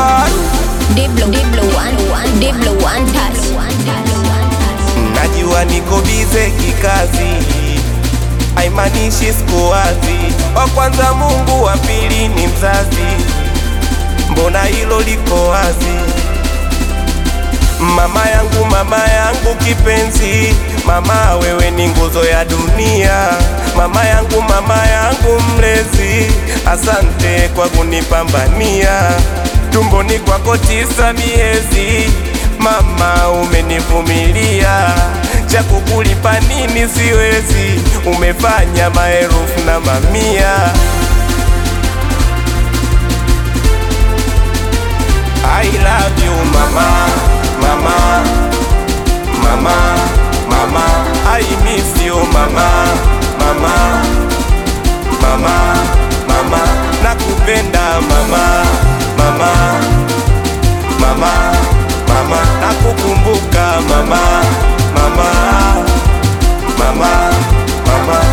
one Diblo, Diblo, one, one, Diblo, one touch. Najua niko bize kikazi, haimaanishi siku wazi. Wa kwanza Mungu, wa pili ni mzazi, mbona hilo liko wazi? Mama yangu, mama yangu kipenzi, mama wewe ni nguzo ya dunia. Mama yangu, mama yangu mlezi, asante kwa kunipambania. Tumboni kwako tisa miezi, mama umenivumilia. Cha kukulipa nini siwezi, umefanya maelfu na mamia. I love you mama, mama, mama, mama. I miss you mama, mama, mama, mama. Nakupenda mama, mama, mama, mama. Nakukumbuka mama, mama, mama, mama.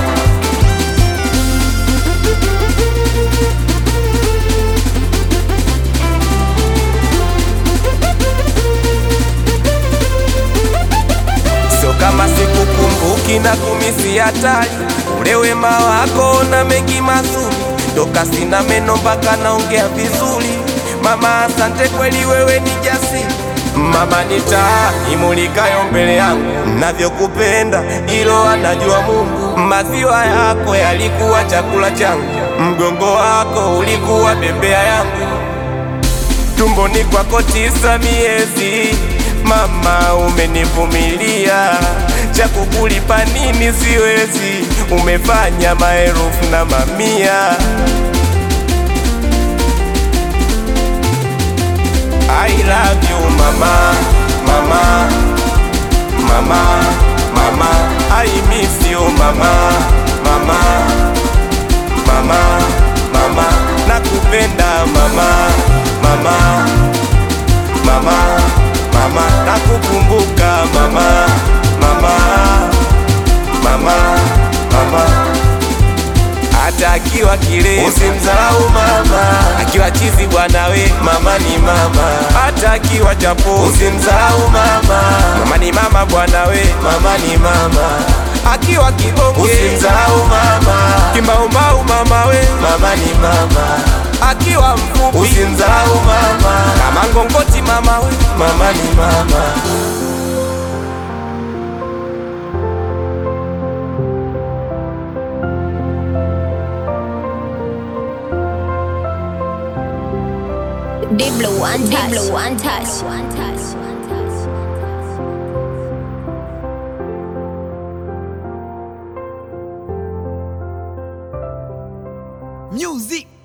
Sio kama sikukumbuki na kumisi hatari, ule wema wako na mengi mazuri, toka sina meno mpaka naongea vizuri. Mama, asante kweli, wewe ni jasiri. Mama ni taa imulikayo mbele yangu, navyokupenda ilo anajua Mungu. Maziwa yako yalikuwa chakula changu, mgongo wako ulikuwa bembea yangu tumboni kwako tisa miezi, mama umenivumilia. Cha kukulipa nini siwezi, umefanya maelfu na mamia. I love you mama, mama, mama, mama. I miss you mama, mama, mama, mama. Nakupenda mama, mama, mama, mama. Nakukumbuka mama, mama, mama, mama. Hata akiwa kile usimdharau mama, akiwa chizi bwana we mama ni mama. Hata akiwa chapo usimdharau mama, mama ni mama bwana we mama ni mama. Akiwa kibonge usimdharau mama, kimaumau mama we mama ni mama. Akiwa mfupi usimdharau mama, kama ngongoti mama we mama ni mama. Diblo, one touch. Diblo, one touch. One touch. Music